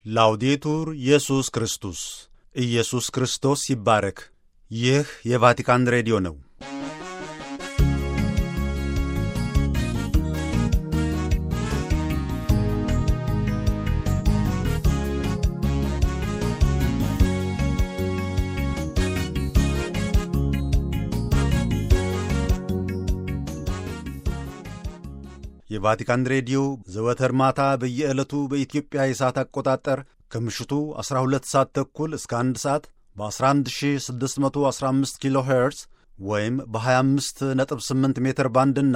ላውዴቱር ኢየሱስ ክርስቶስ ኢየሱስ ክርስቶስ ይባረክ። ይህ የቫቲካን ሬዲዮ ነው። የቫቲካን ሬዲዮ ዘወትር ማታ በየዕለቱ በኢትዮጵያ የሰዓት አቆጣጠር ከምሽቱ 12 ሰዓት ተኩል እስከ 1 ሰዓት በ11615 ኪሎ ሄርዝ ወይም በ258 ሜትር ባንድና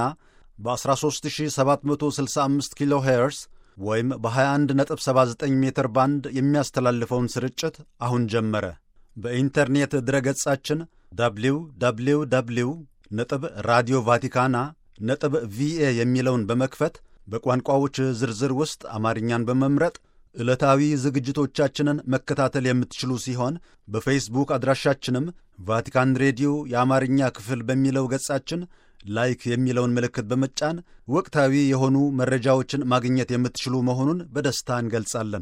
በ13765 ኪሎ ሄርዝ ወይም በ2179 ሜትር ባንድ የሚያስተላልፈውን ስርጭት አሁን ጀመረ። በኢንተርኔት ድረገጻችን ደብሊው ደብሊው ደብሊው ነጥብ ራዲዮ ቫቲካና ነጥብ ቪኤ የሚለውን በመክፈት በቋንቋዎች ዝርዝር ውስጥ አማርኛን በመምረጥ ዕለታዊ ዝግጅቶቻችንን መከታተል የምትችሉ ሲሆን በፌስቡክ አድራሻችንም ቫቲካን ሬዲዮ የአማርኛ ክፍል በሚለው ገጻችን ላይክ የሚለውን ምልክት በመጫን ወቅታዊ የሆኑ መረጃዎችን ማግኘት የምትችሉ መሆኑን በደስታ እንገልጻለን።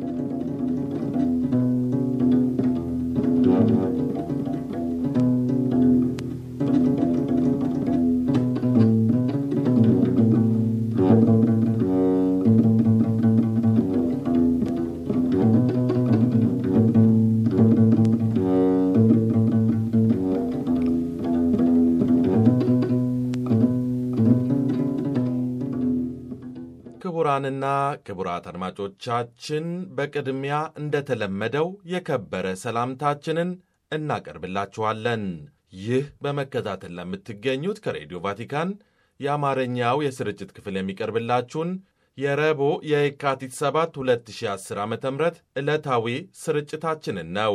ክቡራንና ክቡራት አድማጮቻችን በቅድሚያ እንደተለመደው የከበረ ሰላምታችንን እናቀርብላችኋለን። ይህ በመከታተል ለምትገኙት ከሬዲዮ ቫቲካን የአማርኛው የስርጭት ክፍል የሚቀርብላችሁን የረቡዕ የየካቲት 7 2010 ዓ ም ዕለታዊ ስርጭታችንን ነው።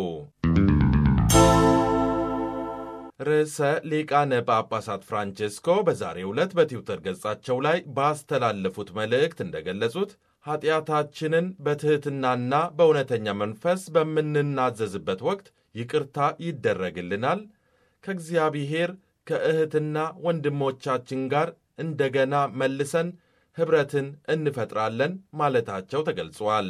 ርዕሰ ሊቃነ ጳጳሳት ፍራንቼስኮ በዛሬው ዕለት በትዊተር ገጻቸው ላይ ባስተላለፉት መልእክት እንደገለጹት ኀጢአታችንን በትሕትናና በእውነተኛ መንፈስ በምንናዘዝበት ወቅት ይቅርታ ይደረግልናል፣ ከእግዚአብሔር ከእህትና ወንድሞቻችን ጋር እንደገና መልሰን ኅብረትን እንፈጥራለን ማለታቸው ተገልጿል።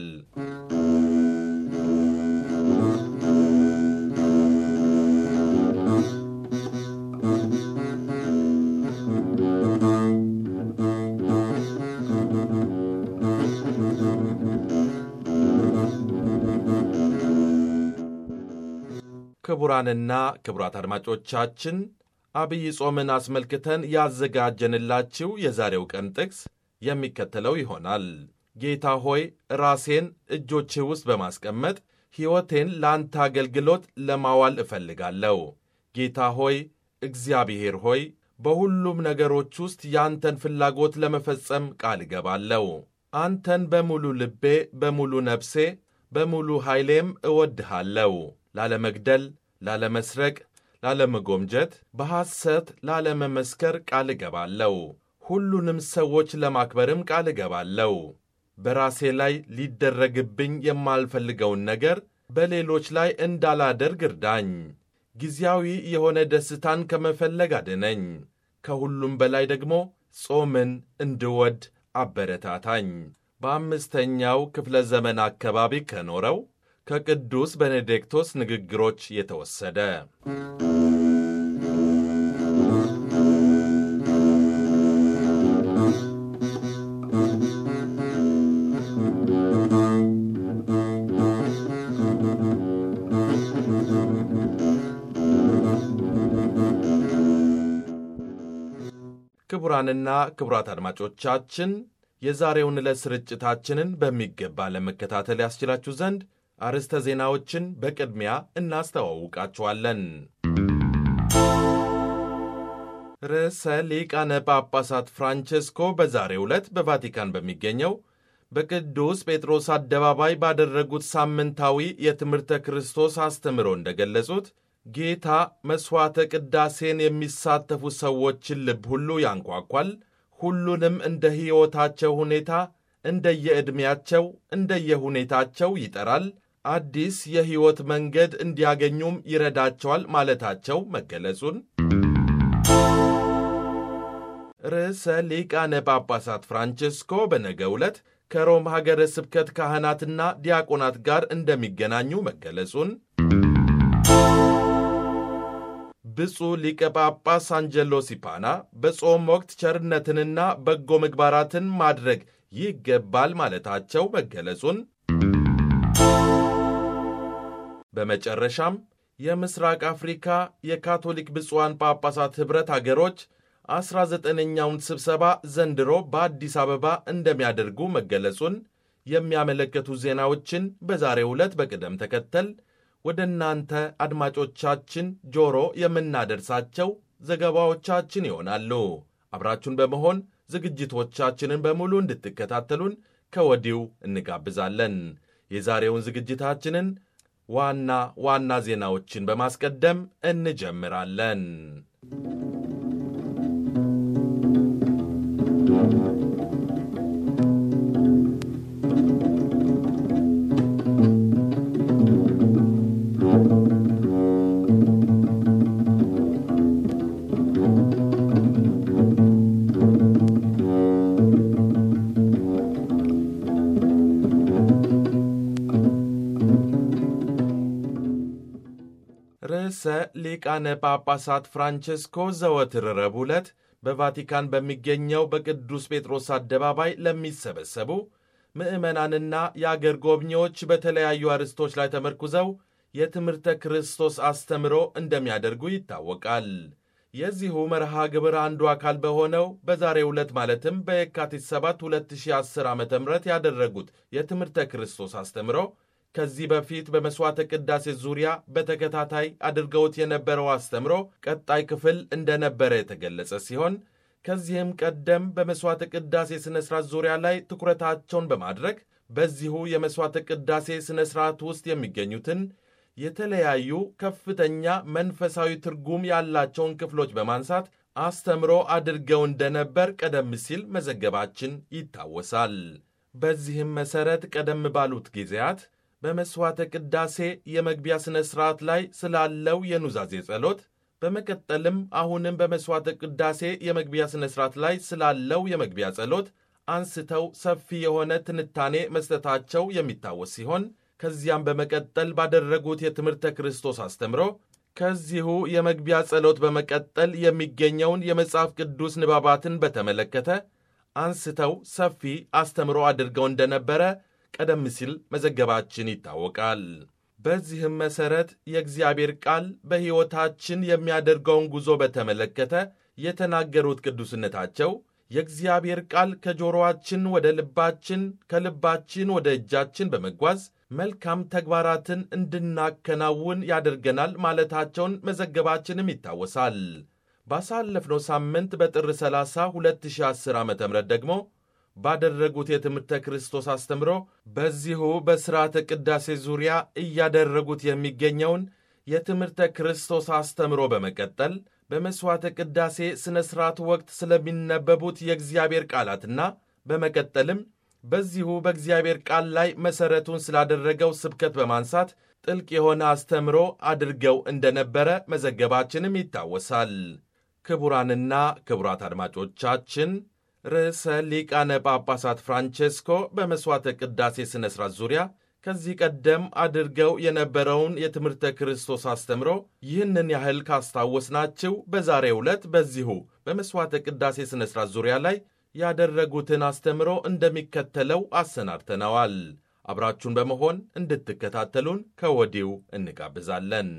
ክቡራንና ክቡራት አድማጮቻችን አብይ ጾምን አስመልክተን ያዘጋጀንላችሁ የዛሬው ቀን ጥቅስ የሚከተለው ይሆናል። ጌታ ሆይ ራሴን እጆችህ ውስጥ በማስቀመጥ ሕይወቴን ለአንተ አገልግሎት ለማዋል እፈልጋለሁ። ጌታ ሆይ እግዚአብሔር ሆይ በሁሉም ነገሮች ውስጥ የአንተን ፍላጎት ለመፈጸም ቃል እገባለሁ። አንተን በሙሉ ልቤ፣ በሙሉ ነፍሴ፣ በሙሉ ኃይሌም እወድሃለሁ። ላለመግደል፣ ላለመስረቅ፣ ላለመጎምጀት፣ በሐሰት ላለመመስከር ቃል እገባለሁ። ሁሉንም ሰዎች ለማክበርም ቃል እገባለሁ። በራሴ ላይ ሊደረግብኝ የማልፈልገውን ነገር በሌሎች ላይ እንዳላደርግ እርዳኝ። ጊዜያዊ የሆነ ደስታን ከመፈለግ አድነኝ። ከሁሉም በላይ ደግሞ ጾምን እንድወድ አበረታታኝ። በአምስተኛው ክፍለ ዘመን አካባቢ ከኖረው ከቅዱስ ቤኔዲክቶስ ንግግሮች የተወሰደ ክቡራንና ክቡራት አድማጮቻችን የዛሬውን ዕለት ስርጭታችንን በሚገባ ለመከታተል ያስችላችሁ ዘንድ አርዕስተ ዜናዎችን በቅድሚያ እናስተዋውቃችኋለን። ርዕሰ ሊቃነ ጳጳሳት ፍራንቼስኮ በዛሬው ዕለት በቫቲካን በሚገኘው በቅዱስ ጴጥሮስ አደባባይ ባደረጉት ሳምንታዊ የትምህርተ ክርስቶስ አስተምሮ እንደገለጹት ጌታ መሥዋዕተ ቅዳሴን የሚሳተፉ ሰዎችን ልብ ሁሉ ያንኳኳል። ሁሉንም እንደ ሕይወታቸው ሁኔታ እንደየዕድሜያቸው እንደየሁኔታቸው ይጠራል። አዲስ የሕይወት መንገድ እንዲያገኙም ይረዳቸዋል ማለታቸው መገለጹን ርዕሰ ሊቃነ ጳጳሳት ፍራንቼስኮ በነገው ዕለት ከሮም ሀገረ ስብከት ካህናትና ዲያቆናት ጋር እንደሚገናኙ መገለጹን ብፁዕ ሊቀ ጳጳስ አንጀሎ ሲፓና በጾም ወቅት ቸርነትንና በጎ ምግባራትን ማድረግ ይገባል ማለታቸው መገለጹን በመጨረሻም የምስራቅ አፍሪካ የካቶሊክ ብፁዓን ጳጳሳት ኅብረት አገሮች ዐሥራ ዘጠነኛውን ስብሰባ ዘንድሮ በአዲስ አበባ እንደሚያደርጉ መገለጹን የሚያመለክቱ ዜናዎችን በዛሬው ዕለት በቅደም ተከተል ወደ እናንተ አድማጮቻችን ጆሮ የምናደርሳቸው ዘገባዎቻችን ይሆናሉ። አብራችሁን በመሆን ዝግጅቶቻችንን በሙሉ እንድትከታተሉን ከወዲሁ እንጋብዛለን። የዛሬውን ዝግጅታችንን ዋና ዋና ዜናዎችን በማስቀደም እንጀምራለን። ርዕሰ ሊቃነ ጳጳሳት ፍራንቼስኮ ዘወትር ረቡዕ ዕለት በቫቲካን በሚገኘው በቅዱስ ጴጥሮስ አደባባይ ለሚሰበሰቡ ምዕመናንና የአገር ጎብኚዎች በተለያዩ አርዕስቶች ላይ ተመርኩዘው የትምህርተ ክርስቶስ አስተምሮ እንደሚያደርጉ ይታወቃል። የዚሁ መርሃ ግብር አንዱ አካል በሆነው በዛሬው ዕለት ማለትም በየካቲት 7 2010 ዓ ም ያደረጉት የትምህርተ ክርስቶስ አስተምሮ ከዚህ በፊት በመሥዋዕተ ቅዳሴ ዙሪያ በተከታታይ አድርገውት የነበረው አስተምሮ ቀጣይ ክፍል እንደነበረ የተገለጸ ሲሆን ከዚህም ቀደም በመሥዋዕተ ቅዳሴ ሥነ ሥርዓት ዙሪያ ላይ ትኩረታቸውን በማድረግ በዚሁ የመሥዋዕተ ቅዳሴ ሥነ ሥርዓት ውስጥ የሚገኙትን የተለያዩ ከፍተኛ መንፈሳዊ ትርጉም ያላቸውን ክፍሎች በማንሳት አስተምሮ አድርገው እንደነበር ቀደም ሲል መዘገባችን ይታወሳል። በዚህም መሠረት ቀደም ባሉት ጊዜያት በመሥዋዕተ ቅዳሴ የመግቢያ ሥነ ሥርዓት ላይ ስላለው የኑዛዜ ጸሎት፣ በመቀጠልም አሁንም በመሥዋዕተ ቅዳሴ የመግቢያ ሥነ ሥርዓት ላይ ስላለው የመግቢያ ጸሎት አንስተው ሰፊ የሆነ ትንታኔ መስጠታቸው የሚታወስ ሲሆን ከዚያም በመቀጠል ባደረጉት የትምህርተ ክርስቶስ አስተምሮ ከዚሁ የመግቢያ ጸሎት በመቀጠል የሚገኘውን የመጽሐፍ ቅዱስ ንባባትን በተመለከተ አንስተው ሰፊ አስተምሮ አድርገው እንደነበረ ቀደም ሲል መዘገባችን ይታወቃል። በዚህም መሠረት የእግዚአብሔር ቃል በሕይወታችን የሚያደርገውን ጉዞ በተመለከተ የተናገሩት ቅዱስነታቸው የእግዚአብሔር ቃል ከጆሮአችን ወደ ልባችን፣ ከልባችን ወደ እጃችን በመጓዝ መልካም ተግባራትን እንድናከናውን ያደርገናል ማለታቸውን መዘገባችንም ይታወሳል። ባሳለፍነው ሳምንት በጥር 30 2010 ዓ ም ደግሞ ባደረጉት የትምህርተ ክርስቶስ አስተምሮ በዚሁ በሥርዓተ ቅዳሴ ዙሪያ እያደረጉት የሚገኘውን የትምህርተ ክርስቶስ አስተምሮ በመቀጠል በመሥዋዕተ ቅዳሴ ሥነ ሥርዓት ወቅት ስለሚነበቡት የእግዚአብሔር ቃላትና በመቀጠልም በዚሁ በእግዚአብሔር ቃል ላይ መሠረቱን ስላደረገው ስብከት በማንሳት ጥልቅ የሆነ አስተምሮ አድርገው እንደነበረ መዘገባችንም ይታወሳል። ክቡራንና ክቡራት አድማጮቻችን ርዕሰ ሊቃነ ጳጳሳት ፍራንቼስኮ በመሥዋዕተ ቅዳሴ ሥነ ሥርዓት ዙሪያ ከዚህ ቀደም አድርገው የነበረውን የትምህርተ ክርስቶስ አስተምሮ ይህንን ያህል ካስታወስናችሁ በዛሬው ዕለት በዚሁ በመሥዋዕተ ቅዳሴ ሥነ ሥርዓት ዙሪያ ላይ ያደረጉትን አስተምሮ እንደሚከተለው አሰናድተነዋል። አብራችሁን በመሆን እንድትከታተሉን ከወዲሁ እንጋብዛለን።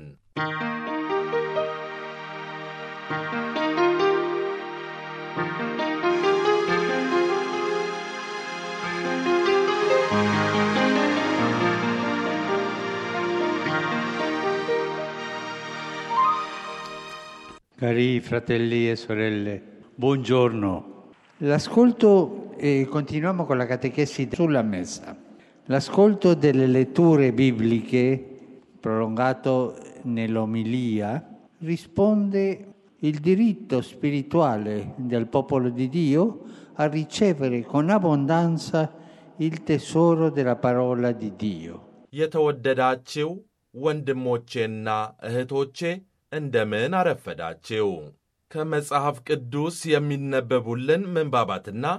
Cari fratelli e sorelle, buongiorno. L'ascolto, e continuiamo con la catechesi sulla messa. L'ascolto delle letture bibliche, prolungato nell'omilia, risponde il diritto spirituale del popolo di Dio a ricevere con abbondanza il tesoro della parola di Dio. የተወደዳችው ወንድሞቼና እህቶቼ እንደምን አረፈዳችው። ከመጽሐፍ ቅዱስ የሚነበቡልን ምንባባትና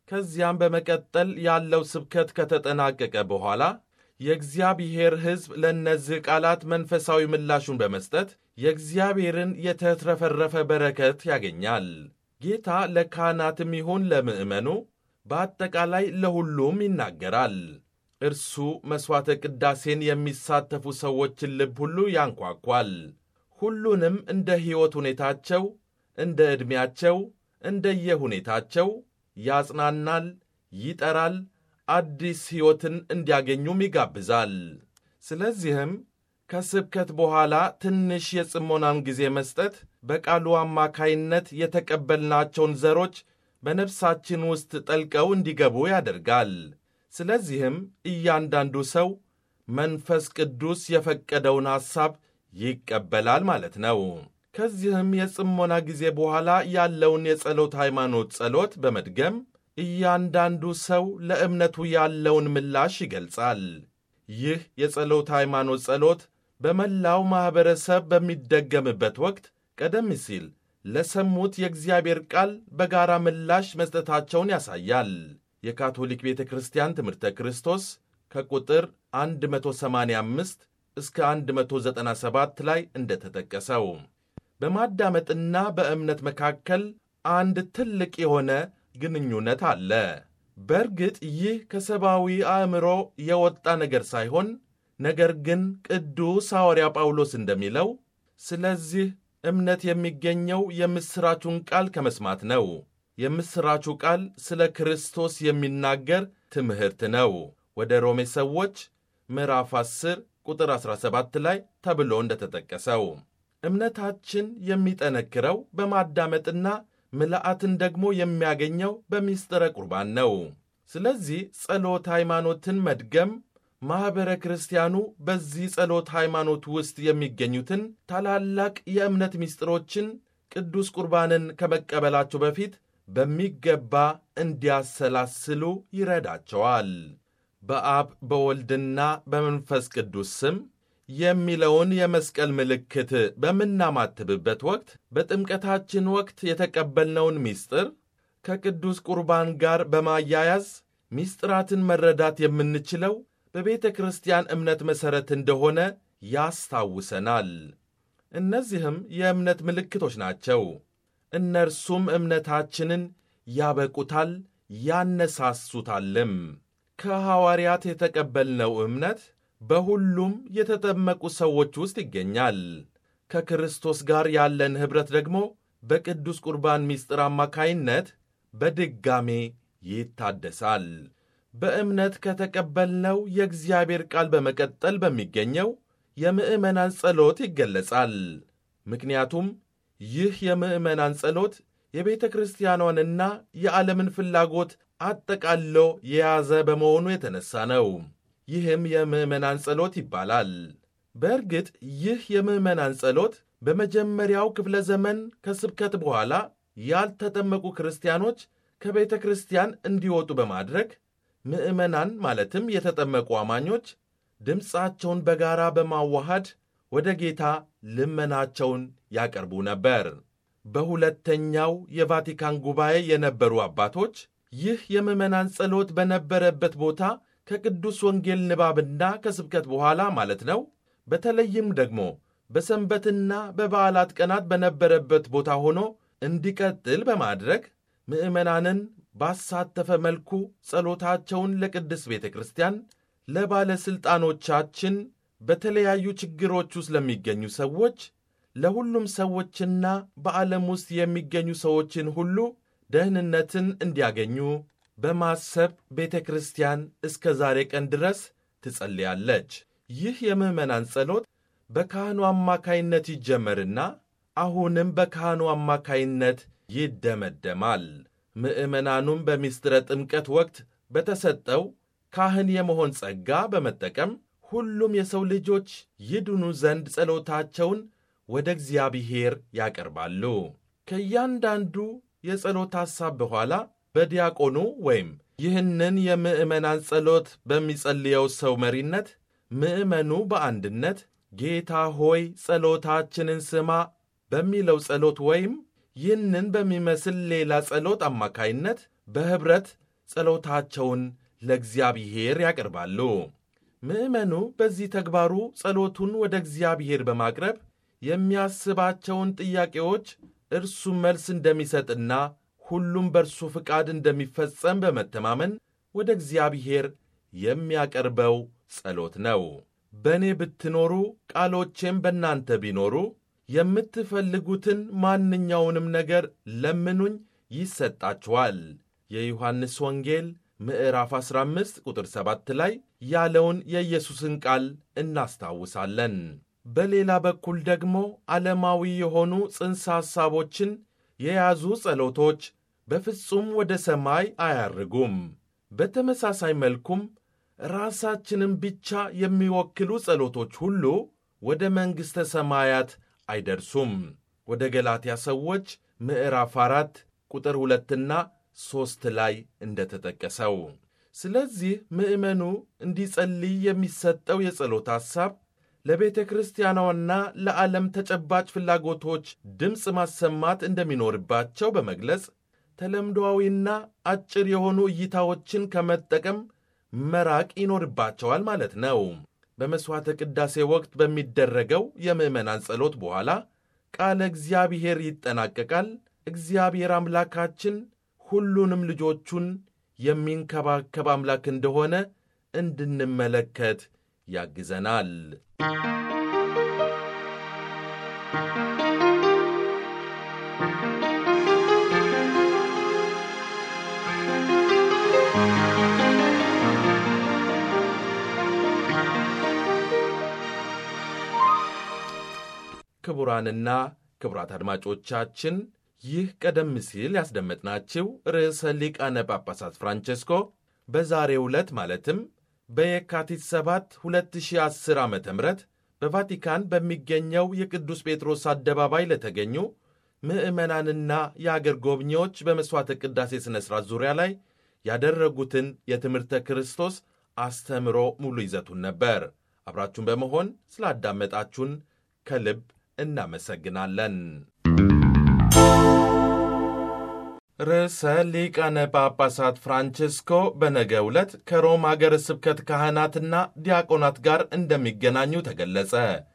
ከዚያም በመቀጠል ያለው ስብከት ከተጠናቀቀ በኋላ የእግዚአብሔር ሕዝብ ለእነዚህ ቃላት መንፈሳዊ ምላሹን በመስጠት የእግዚአብሔርን የተትረፈረፈ በረከት ያገኛል። ጌታ ለካህናትም ይሁን ለምዕመኑ በአጠቃላይ ለሁሉም ይናገራል። እርሱ መሥዋዕተ ቅዳሴን የሚሳተፉ ሰዎችን ልብ ሁሉ ያንኳኳል። ሁሉንም እንደ ሕይወት ሁኔታቸው፣ እንደ ዕድሜያቸው፣ እንደየሁኔታቸው ያጽናናል፣ ይጠራል፣ አዲስ ሕይወትን እንዲያገኙም ይጋብዛል። ስለዚህም ከስብከት በኋላ ትንሽ የጽሞናን ጊዜ መስጠት በቃሉ አማካይነት የተቀበልናቸውን ዘሮች በነፍሳችን ውስጥ ጠልቀው እንዲገቡ ያደርጋል። ስለዚህም እያንዳንዱ ሰው መንፈስ ቅዱስ የፈቀደውን ሐሳብ ይቀበላል ማለት ነው። ከዚህም የጽሞና ጊዜ በኋላ ያለውን የጸሎት ሃይማኖት ጸሎት በመድገም እያንዳንዱ ሰው ለእምነቱ ያለውን ምላሽ ይገልጻል። ይህ የጸሎት ሃይማኖት ጸሎት በመላው ማኅበረሰብ በሚደገምበት ወቅት ቀደም ሲል ለሰሙት የእግዚአብሔር ቃል በጋራ ምላሽ መስጠታቸውን ያሳያል። የካቶሊክ ቤተ ክርስቲያን ትምህርተ ክርስቶስ ከቁጥር 185 እስከ 197 ላይ እንደተጠቀሰው በማዳመጥና በእምነት መካከል አንድ ትልቅ የሆነ ግንኙነት አለ። በእርግጥ ይህ ከሰብአዊ አእምሮ የወጣ ነገር ሳይሆን ነገር ግን ቅዱስ ሐዋርያ ጳውሎስ እንደሚለው ስለዚህ እምነት የሚገኘው የምሥራቹን ቃል ከመስማት ነው። የምሥራቹ ቃል ስለ ክርስቶስ የሚናገር ትምህርት ነው። ወደ ሮሜ ሰዎች ምዕራፍ 10 ቁጥር 17 ላይ ተብሎ እንደተጠቀሰው እምነታችን የሚጠነክረው በማዳመጥና ምልአትን ደግሞ የሚያገኘው በሚስጥረ ቁርባን ነው። ስለዚህ ጸሎት ሃይማኖትን መድገም ማኅበረ ክርስቲያኑ በዚህ ጸሎት ሃይማኖት ውስጥ የሚገኙትን ታላላቅ የእምነት ምስጢሮችን ቅዱስ ቁርባንን ከመቀበላቸው በፊት በሚገባ እንዲያሰላስሉ ይረዳቸዋል። በአብ በወልድና በመንፈስ ቅዱስ ስም የሚለውን የመስቀል ምልክት በምናማትብበት ወቅት በጥምቀታችን ወቅት የተቀበልነውን ምስጢር ከቅዱስ ቁርባን ጋር በማያያዝ ምስጢራትን መረዳት የምንችለው በቤተ ክርስቲያን እምነት መሠረት እንደሆነ ያስታውሰናል። እነዚህም የእምነት ምልክቶች ናቸው። እነርሱም እምነታችንን ያበቁታል፣ ያነሳሱታልም። ከሐዋርያት የተቀበልነው እምነት በሁሉም የተጠመቁ ሰዎች ውስጥ ይገኛል። ከክርስቶስ ጋር ያለን ኅብረት ደግሞ በቅዱስ ቁርባን ምስጢር አማካይነት በድጋሜ ይታደሳል። በእምነት ከተቀበልነው የእግዚአብሔር ቃል በመቀጠል በሚገኘው የምዕመናን ጸሎት ይገለጻል። ምክንያቱም ይህ የምዕመናን ጸሎት የቤተ ክርስቲያኗንና የዓለምን ፍላጎት አጠቃሎ የያዘ በመሆኑ የተነሳ ነው። ይህም የምዕመናን ጸሎት ይባላል። በእርግጥ ይህ የምዕመናን ጸሎት በመጀመሪያው ክፍለ ዘመን ከስብከት በኋላ ያልተጠመቁ ክርስቲያኖች ከቤተ ክርስቲያን እንዲወጡ በማድረግ ምዕመናን ማለትም የተጠመቁ አማኞች ድምፃቸውን በጋራ በማዋሃድ ወደ ጌታ ልመናቸውን ያቀርቡ ነበር። በሁለተኛው የቫቲካን ጉባኤ የነበሩ አባቶች ይህ የምዕመናን ጸሎት በነበረበት ቦታ ከቅዱስ ወንጌል ንባብና ከስብከት በኋላ ማለት ነው። በተለይም ደግሞ በሰንበትና በበዓላት ቀናት በነበረበት ቦታ ሆኖ እንዲቀጥል በማድረግ ምዕመናንን ባሳተፈ መልኩ ጸሎታቸውን ለቅድስት ቤተ ክርስቲያን፣ ለባለሥልጣኖቻችን፣ በተለያዩ ችግሮች ውስጥ ለሚገኙ ሰዎች፣ ለሁሉም ሰዎችና በዓለም ውስጥ የሚገኙ ሰዎችን ሁሉ ደህንነትን እንዲያገኙ በማሰብ ቤተ ክርስቲያን እስከ ዛሬ ቀን ድረስ ትጸልያለች። ይህ የምዕመናን ጸሎት በካህኑ አማካይነት ይጀመርና አሁንም በካህኑ አማካይነት ይደመደማል። ምዕመናኑም በምስጢረ ጥምቀት ወቅት በተሰጠው ካህን የመሆን ጸጋ በመጠቀም ሁሉም የሰው ልጆች ይድኑ ዘንድ ጸሎታቸውን ወደ እግዚአብሔር ያቀርባሉ። ከእያንዳንዱ የጸሎት ሐሳብ በኋላ በዲያቆኑ ወይም ይህንን የምዕመናን ጸሎት በሚጸልየው ሰው መሪነት ምዕመኑ በአንድነት ጌታ ሆይ ጸሎታችንን ስማ በሚለው ጸሎት ወይም ይህንን በሚመስል ሌላ ጸሎት አማካይነት በኅብረት ጸሎታቸውን ለእግዚአብሔር ያቀርባሉ። ምዕመኑ በዚህ ተግባሩ ጸሎቱን ወደ እግዚአብሔር በማቅረብ የሚያስባቸውን ጥያቄዎች እርሱ መልስ እንደሚሰጥና ሁሉም በእርሱ ፍቃድ እንደሚፈጸም በመተማመን ወደ እግዚአብሔር የሚያቀርበው ጸሎት ነው። በእኔ ብትኖሩ ቃሎቼም በእናንተ ቢኖሩ የምትፈልጉትን ማንኛውንም ነገር ለምኑኝ ይሰጣችኋል። የዮሐንስ ወንጌል ምዕራፍ 15 ቁጥር 7 ላይ ያለውን የኢየሱስን ቃል እናስታውሳለን። በሌላ በኩል ደግሞ ዓለማዊ የሆኑ ጽንሰ ሐሳቦችን የያዙ ጸሎቶች በፍጹም ወደ ሰማይ አያርጉም። በተመሳሳይ መልኩም ራሳችንን ብቻ የሚወክሉ ጸሎቶች ሁሉ ወደ መንግሥተ ሰማያት አይደርሱም። ወደ ገላትያ ሰዎች ምዕራፍ አራት ቁጥር ሁለትና ሦስት ላይ እንደተጠቀሰው። ስለዚህ ምዕመኑ እንዲጸልይ የሚሰጠው የጸሎት ሐሳብ ለቤተ ክርስቲያኗና ለዓለም ተጨባጭ ፍላጎቶች ድምፅ ማሰማት እንደሚኖርባቸው በመግለጽ ተለምዶአዊና አጭር የሆኑ እይታዎችን ከመጠቀም መራቅ ይኖርባቸዋል ማለት ነው። በመሥዋዕተ ቅዳሴ ወቅት በሚደረገው የምዕመናን ጸሎት በኋላ ቃለ እግዚአብሔር ይጠናቀቃል። እግዚአብሔር አምላካችን ሁሉንም ልጆቹን የሚንከባከብ አምላክ እንደሆነ እንድንመለከት ያግዘናል። ክቡራንና ክቡራት አድማጮቻችን ይህ ቀደም ሲል ያስደመጥናችሁ ርዕሰ ሊቃነ ጳጳሳት ፍራንቼስኮ በዛሬው ዕለት ማለትም በየካቲት 7 2010 ዓ ም በቫቲካን በሚገኘው የቅዱስ ጴጥሮስ አደባባይ ለተገኙ ምዕመናንና የአገር ጎብኚዎች በመሥዋዕተ ቅዳሴ ሥነ ሥርዓት ዙሪያ ላይ ያደረጉትን የትምህርተ ክርስቶስ አስተምሮ ሙሉ ይዘቱን ነበር። አብራችሁን በመሆን ስላዳመጣችሁን ከልብ እናመሰግናለን። ርዕሰ ሊቃነ ጳጳሳት ፍራንቼስኮ በነገ ዕለት ከሮም አገረ ስብከት ካህናትና ዲያቆናት ጋር እንደሚገናኙ ተገለጸ።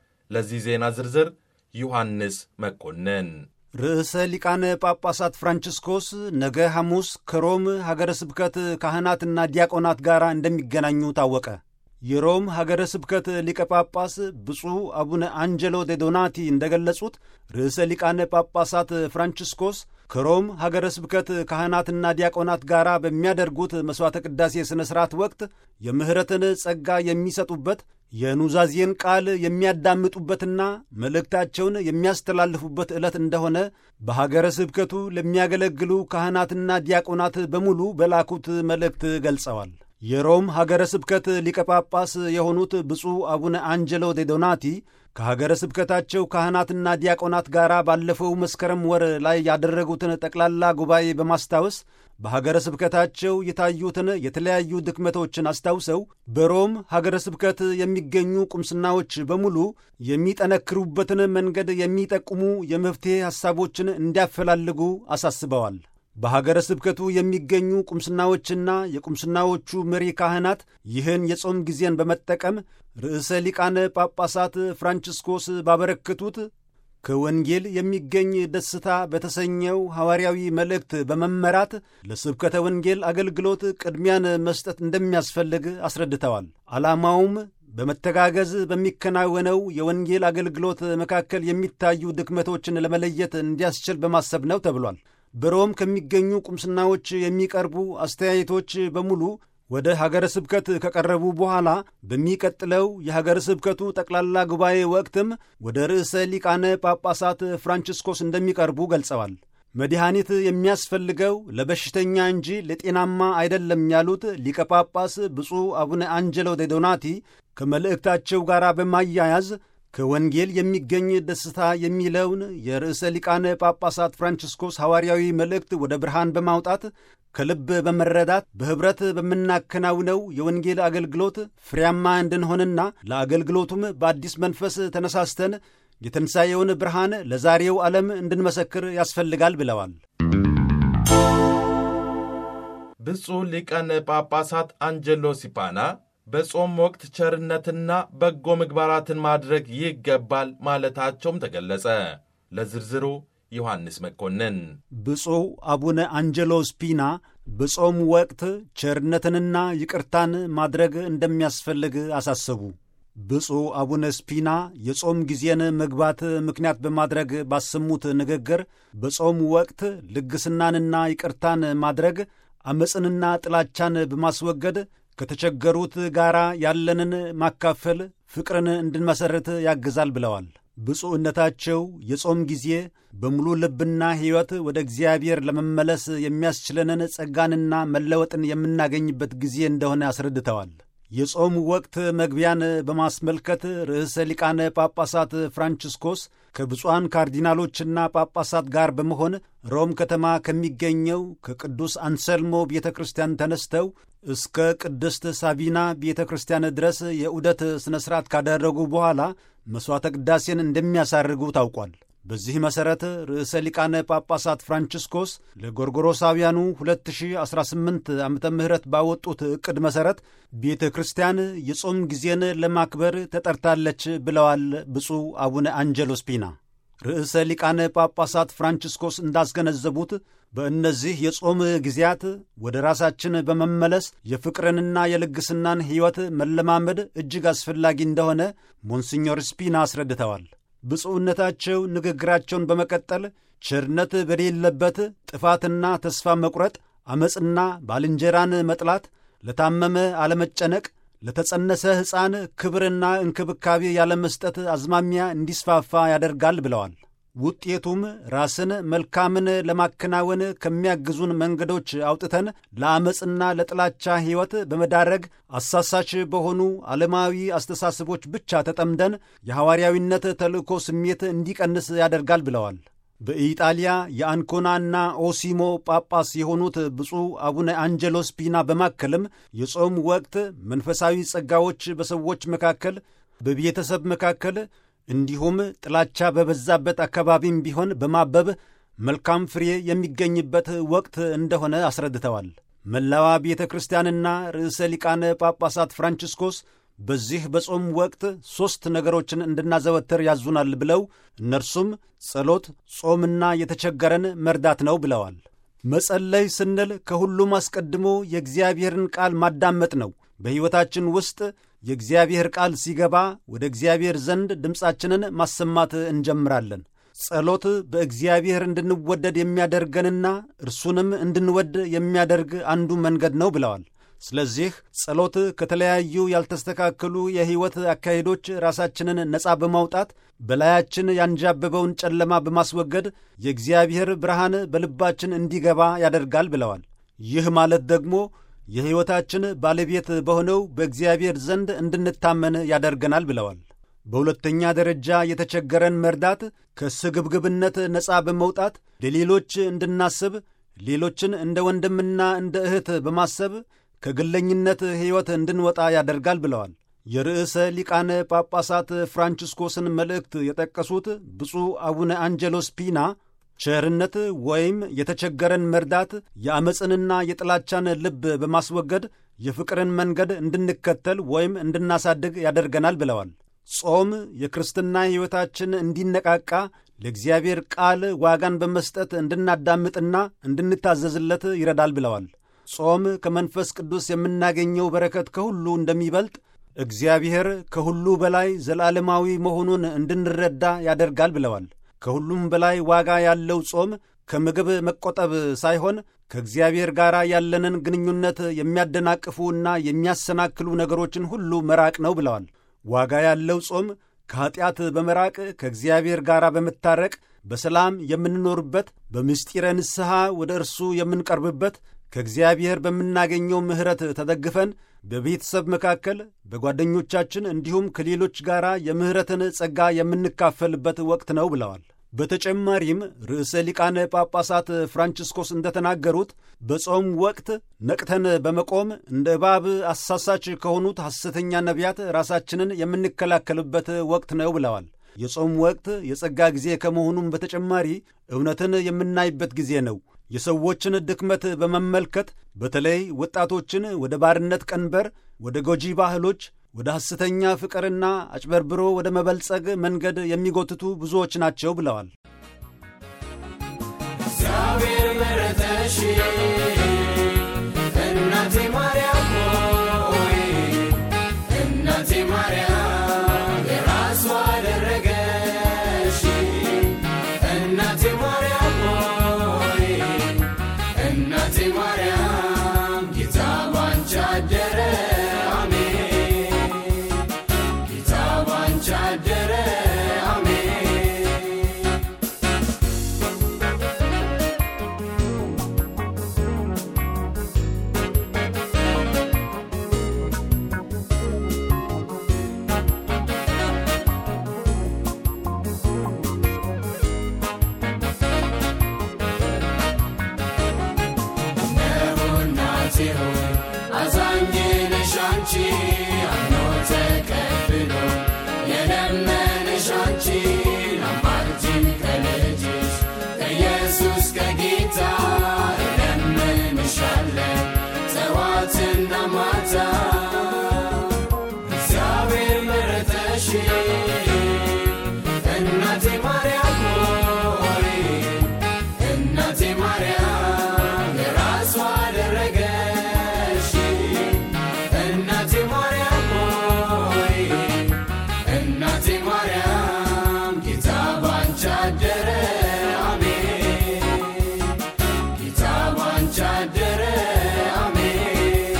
ለዚህ ዜና ዝርዝር ዮሐንስ መኮንን። ርዕሰ ሊቃነ ጳጳሳት ፍራንቺስኮስ ነገ ሐሙስ ከሮም ሀገረ ስብከት ካህናትና ዲያቆናት ጋር እንደሚገናኙ ታወቀ። የሮም ሀገረ ስብከት ሊቀ ጳጳስ ብፁዕ አቡነ አንጀሎ ዴ ዶናቲ እንደገለጹት ርዕሰ ሊቃነ ጳጳሳት ፍራንቺስኮስ ከሮም ሀገረ ስብከት ካህናትና ዲያቆናት ጋር በሚያደርጉት መሥዋዕተ ቅዳሴ ሥነ ሥርዓት ወቅት የምሕረትን ጸጋ የሚሰጡበት የኑዛዜን ቃል የሚያዳምጡበትና መልእክታቸውን የሚያስተላልፉበት ዕለት እንደሆነ በሀገረ ስብከቱ ለሚያገለግሉ ካህናትና ዲያቆናት በሙሉ በላኩት መልእክት ገልጸዋል። የሮም ሀገረ ስብከት ሊቀ ጳጳስ የሆኑት ብፁዕ አቡነ አንጀሎ ዴ ዶናቲ ከሀገረ ስብከታቸው ካህናትና ዲያቆናት ጋር ባለፈው መስከረም ወር ላይ ያደረጉትን ጠቅላላ ጉባኤ በማስታወስ በሀገረ ስብከታቸው የታዩትን የተለያዩ ድክመቶችን አስታውሰው በሮም ሀገረ ስብከት የሚገኙ ቁምስናዎች በሙሉ የሚጠነክሩበትን መንገድ የሚጠቁሙ የመፍትሔ ሐሳቦችን እንዲያፈላልጉ አሳስበዋል። በሀገረ ስብከቱ የሚገኙ ቁምስናዎችና የቁምስናዎቹ መሪ ካህናት ይህን የጾም ጊዜን በመጠቀም ርዕሰ ሊቃነ ጳጳሳት ፍራንቺስኮስ ባበረከቱት ከወንጌል የሚገኝ ደስታ በተሰኘው ሐዋርያዊ መልእክት በመመራት ለስብከተ ወንጌል አገልግሎት ቅድሚያን መስጠት እንደሚያስፈልግ አስረድተዋል። ዓላማውም በመተጋገዝ በሚከናወነው የወንጌል አገልግሎት መካከል የሚታዩ ድክመቶችን ለመለየት እንዲያስችል በማሰብ ነው ተብሏል። በሮም ከሚገኙ ቁምስናዎች የሚቀርቡ አስተያየቶች በሙሉ ወደ ሀገረ ስብከት ከቀረቡ በኋላ በሚቀጥለው የሀገረ ስብከቱ ጠቅላላ ጉባኤ ወቅትም ወደ ርዕሰ ሊቃነ ጳጳሳት ፍራንቺስኮስ እንደሚቀርቡ ገልጸዋል። መድኃኒት የሚያስፈልገው ለበሽተኛ እንጂ ለጤናማ አይደለም ያሉት ሊቀ ጳጳስ ብፁዕ አቡነ አንጀሎ ዴ ዶናቲ ከመልእክታቸው ጋር በማያያዝ ከወንጌል የሚገኝ ደስታ የሚለውን የርዕሰ ሊቃነ ጳጳሳት ፍራንቺስኮስ ሐዋርያዊ መልእክት ወደ ብርሃን በማውጣት ከልብ በመረዳት በኅብረት በምናከናውነው የወንጌል አገልግሎት ፍሬያማ እንድንሆንና ለአገልግሎቱም በአዲስ መንፈስ ተነሳስተን የትንሣኤውን ብርሃን ለዛሬው ዓለም እንድንመሰክር ያስፈልጋል ብለዋል። ብፁዕ ሊቃነ ጳጳሳት አንጀሎ ሲፓና በጾም ወቅት ቸርነትና በጎ ምግባራትን ማድረግ ይገባል ማለታቸውም ተገለጸ። ለዝርዝሩ ዮሐንስ መኮንን። ብፁዕ አቡነ አንጀሎ ስፒና በጾም ወቅት ቸርነትንና ይቅርታን ማድረግ እንደሚያስፈልግ አሳሰቡ። ብፁዕ አቡነ ስፒና የጾም ጊዜን መግባት ምክንያት በማድረግ ባሰሙት ንግግር በጾም ወቅት ልግስናንና ይቅርታን ማድረግ ዐመፅንና ጥላቻን በማስወገድ ከተቸገሩት ጋር ያለንን ማካፈል ፍቅርን እንድንመሠርት ያግዛል ብለዋል። ብፁዕነታቸው የጾም ጊዜ በሙሉ ልብና ሕይወት ወደ እግዚአብሔር ለመመለስ የሚያስችለንን ጸጋንና መለወጥን የምናገኝበት ጊዜ እንደሆነ አስረድተዋል። የጾም ወቅት መግቢያን በማስመልከት ርዕሰ ሊቃነ ጳጳሳት ፍራንቺስኮስ ከብፁዓን ካርዲናሎችና ጳጳሳት ጋር በመሆን ሮም ከተማ ከሚገኘው ከቅዱስ አንሰልሞ ቤተ ክርስቲያን ተነስተው እስከ ቅድስት ሳቢና ቤተ ክርስቲያን ድረስ የዑደት ሥነ ሥርዓት ካደረጉ በኋላ መሥዋዕተ ቅዳሴን እንደሚያሳርጉ ታውቋል። በዚህ መሠረት ርዕሰ ሊቃነ ጳጳሳት ፍራንቺስኮስ ለጎርጎሮሳውያኑ 2018 ዓ ም ባወጡት ዕቅድ መሠረት ቤተ ክርስቲያን የጾም ጊዜን ለማክበር ተጠርታለች ብለዋል ብፁዕ አቡነ አንጀሎ ስፒና። ርዕሰ ሊቃነ ጳጳሳት ፍራንቺስኮስ እንዳስገነዘቡት በእነዚህ የጾም ጊዜያት ወደ ራሳችን በመመለስ የፍቅርንና የልግስናን ሕይወት መለማመድ እጅግ አስፈላጊ እንደሆነ ሞንሲኞር ስፒና አስረድተዋል። ብፁዕነታቸው ንግግራቸውን በመቀጠል ቸርነት በሌለበት ጥፋትና ተስፋ መቁረጥ፣ ዐመፅና ባልንጀራን መጥላት፣ ለታመመ አለመጨነቅ፣ ለተጸነሰ ሕፃን ክብርና እንክብካቤ ያለመስጠት አዝማሚያ እንዲስፋፋ ያደርጋል ብለዋል። ውጤቱም ራስን መልካምን ለማከናወን ከሚያግዙን መንገዶች አውጥተን ለዐመፅና ለጥላቻ ሕይወት በመዳረግ አሳሳች በሆኑ ዓለማዊ አስተሳሰቦች ብቻ ተጠምደን የሐዋርያዊነት ተልእኮ ስሜት እንዲቀንስ ያደርጋል ብለዋል። በኢጣሊያ የአንኮናና ኦሲሞ ጳጳስ የሆኑት ብፁዕ አቡነ አንጀሎ ስፒና በማከልም የጾም ወቅት መንፈሳዊ ጸጋዎች በሰዎች መካከል፣ በቤተሰብ መካከል እንዲሁም ጥላቻ በበዛበት አካባቢም ቢሆን በማበብ መልካም ፍሬ የሚገኝበት ወቅት እንደሆነ አስረድተዋል። መላዋ ቤተ ክርስቲያንና ርዕሰ ሊቃነ ጳጳሳት ፍራንቺስኮስ በዚህ በጾም ወቅት ሦስት ነገሮችን እንድናዘወትር ያዙናል ብለው እነርሱም ጸሎት፣ ጾምና የተቸገረን መርዳት ነው ብለዋል። መጸለይ ስንል ከሁሉም አስቀድሞ የእግዚአብሔርን ቃል ማዳመጥ ነው። በሕይወታችን ውስጥ የእግዚአብሔር ቃል ሲገባ ወደ እግዚአብሔር ዘንድ ድምፃችንን ማሰማት እንጀምራለን። ጸሎት በእግዚአብሔር እንድንወደድ የሚያደርገንና እርሱንም እንድንወድ የሚያደርግ አንዱ መንገድ ነው ብለዋል። ስለዚህ ጸሎት ከተለያዩ ያልተስተካከሉ የሕይወት አካሄዶች ራሳችንን ነፃ በማውጣት በላያችን ያንዣበበውን ጨለማ በማስወገድ የእግዚአብሔር ብርሃን በልባችን እንዲገባ ያደርጋል ብለዋል። ይህ ማለት ደግሞ የሕይወታችን ባለቤት በሆነው በእግዚአብሔር ዘንድ እንድንታመን ያደርገናል ብለዋል። በሁለተኛ ደረጃ የተቸገረን መርዳት ከስግብግብነት ነፃ በመውጣት ለሌሎች እንድናስብ፣ ሌሎችን እንደ ወንድምና እንደ እህት በማሰብ ከግለኝነት ሕይወት እንድንወጣ ያደርጋል ብለዋል። የርዕሰ ሊቃነ ጳጳሳት ፍራንቺስኮስን መልእክት የጠቀሱት ብፁዕ አቡነ አንጀሎ ስፒና ቸርነት ወይም የተቸገረን መርዳት የዐመፅንና የጥላቻን ልብ በማስወገድ የፍቅርን መንገድ እንድንከተል ወይም እንድናሳድግ ያደርገናል ብለዋል። ጾም የክርስትና ሕይወታችን እንዲነቃቃ ለእግዚአብሔር ቃል ዋጋን በመስጠት እንድናዳምጥና እንድንታዘዝለት ይረዳል ብለዋል። ጾም ከመንፈስ ቅዱስ የምናገኘው በረከት ከሁሉ እንደሚበልጥ እግዚአብሔር ከሁሉ በላይ ዘላለማዊ መሆኑን እንድንረዳ ያደርጋል ብለዋል። ከሁሉም በላይ ዋጋ ያለው ጾም ከምግብ መቆጠብ ሳይሆን ከእግዚአብሔር ጋር ያለንን ግንኙነት የሚያደናቅፉና የሚያሰናክሉ ነገሮችን ሁሉ መራቅ ነው ብለዋል። ዋጋ ያለው ጾም ከኀጢአት በመራቅ ከእግዚአብሔር ጋር በመታረቅ በሰላም የምንኖርበት፣ በምስጢረ ንስሐ ወደ እርሱ የምንቀርብበት ከእግዚአብሔር በምናገኘው ምሕረት ተደግፈን በቤተሰብ መካከል በጓደኞቻችን እንዲሁም ከሌሎች ጋር የምሕረትን ጸጋ የምንካፈልበት ወቅት ነው ብለዋል። በተጨማሪም ርዕሰ ሊቃነ ጳጳሳት ፍራንቺስኮስ እንደተናገሩት በጾም ወቅት ነቅተን በመቆም እንደ እባብ አሳሳች ከሆኑት ሐሰተኛ ነቢያት ራሳችንን የምንከላከልበት ወቅት ነው ብለዋል። የጾም ወቅት የጸጋ ጊዜ ከመሆኑም በተጨማሪ እውነትን የምናይበት ጊዜ ነው። የሰዎችን ድክመት በመመልከት በተለይ ወጣቶችን ወደ ባርነት ቀንበር፣ ወደ ጎጂ ባህሎች፣ ወደ ሐሰተኛ ፍቅርና አጭበርብሮ ወደ መበልጸግ መንገድ የሚጎትቱ ብዙዎች ናቸው ብለዋል። እግዚአብሔር መረጠሽ እናቴ ማርያም ሆይ እናቴ ማርያም የራሷ አደረገሽ እናቴ ማርያም ሆይ እናቴ ማርያም ጌታ ባንቺ አደረ አሜን ጌታ ባንቺ አደረ አሜን እናቴ ሆይ አዛኝ ነሽ አንቺ አምኖ ተቀብሎ የለመነሽ አንቺ አማልጅን ከልጅሽ ከኢየሱስ ከጌታ እለምንሻለን ጠዋትና ማታ እግዚአብሔር መረጠሽ እናቴ ማርያም ሆይ እናቴ ማርያም የራሷ አደረገሽ እናቴ ማርያም ሆይ እናቴ ማርያም ጌታ ባንቺ አደረ አሜን ጌታ ባንቺ አደረ አሜን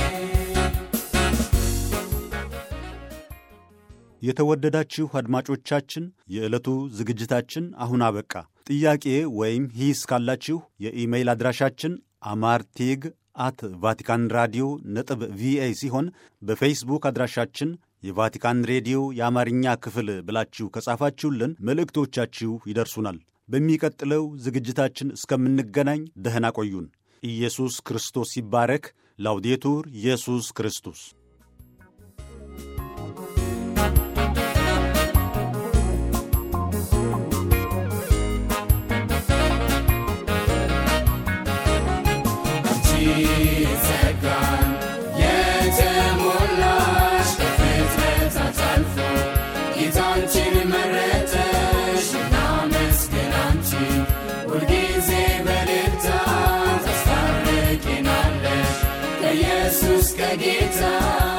የተወደዳችሁ አድማጮቻችን የዕለቱ ዝግጅታችን አሁን አበቃ። ጥያቄ ወይም ሂስ ካላችሁ የኢሜይል አድራሻችን አማርቲግ አት ቫቲካን ራዲዮ ነጥብ ቪኦኤ ሲሆን በፌስቡክ አድራሻችን የቫቲካን ሬዲዮ የአማርኛ ክፍል ብላችሁ ከጻፋችሁልን መልእክቶቻችሁ ይደርሱናል። በሚቀጥለው ዝግጅታችን እስከምንገናኝ ደህና ቆዩን። ኢየሱስ ክርስቶስ ይባረክ። ላውዴቱር ኢየሱስ ክርስቶስ ጸጋን የተሞላሽ ከፍጥረታት አልፎ ጌታንችን መረጠሽ እናመስግን አንቺን ሁልጊዜ በልልታ ታስታርቂናለሽ ከኢየሱስ ከጌታ